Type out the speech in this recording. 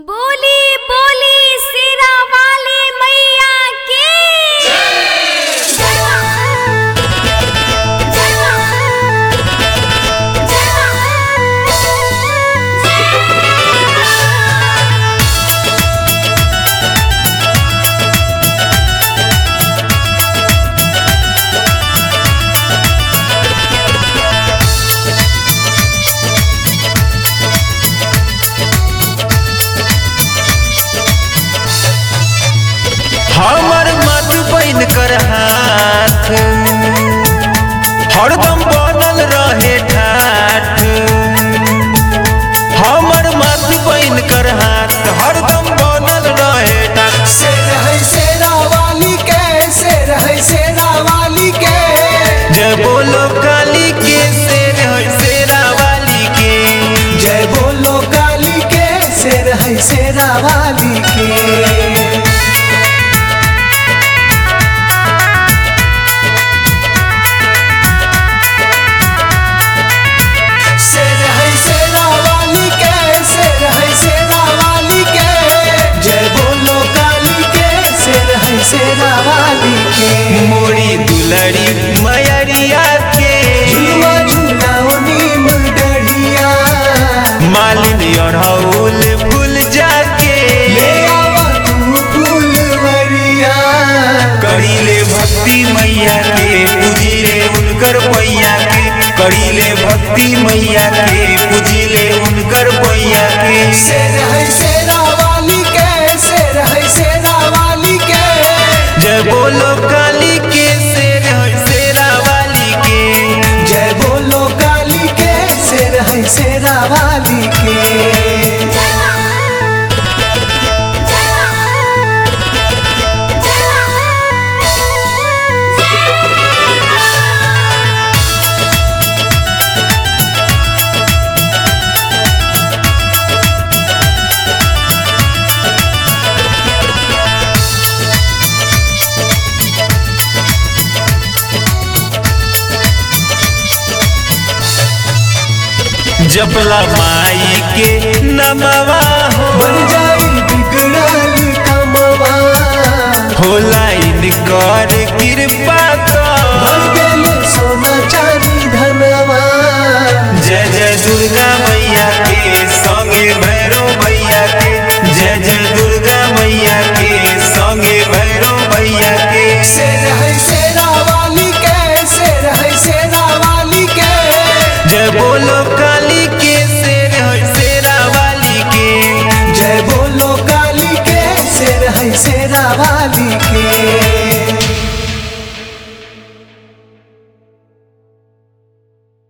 बोली बोली सिरा वाली मैया की हमर मत बन कर हाथ हरदम बनल रहे ठाठ हमर मत बन कर हाथ हरदम बनल रहे ठाठ शेर है शेरा वाली के शेर है शेरा वाली के जय बोलो काली के शेर है शेरा वाली के जय बोलो काली के शेर है शेरा वाली के शेर है शेरा वाली के शेर है शेरा वाली के जय बोलो काली के शेर है शेरा वाली के मोरी दुलरी मयरिया के झुलवा झुलाओ नीम डढ़िया मालिनी अढ़ौल फूल जाके ले आवा तू फूलवरिया करीले भक्ति मैया के पूजिले उनकर पैया के करीले भक्ति मैया के पूजिले उनकर पैया के शेर है शेरा वाली के शेर है शेरा वाली के जय बोलो काली के शेर है शेरा वाली के जय बोलो काली के शेर है शेरा वाली के जपला माई के नमवा हो बन जाई बिगड़ल कमवा होला इनकर कृपा भर कर गेल सोना चांदी धनवा जय जय दुर्गा मैया के संगे भैरव मैया के जय जय दुर्गा मैया के संगे भैरव मैया के शेर है शेरा वाली के शेर है शेरा वाली के जय बोलो काली के शेर है शेरा वाली के जय बोलो काली के शेर है शेरा वाली के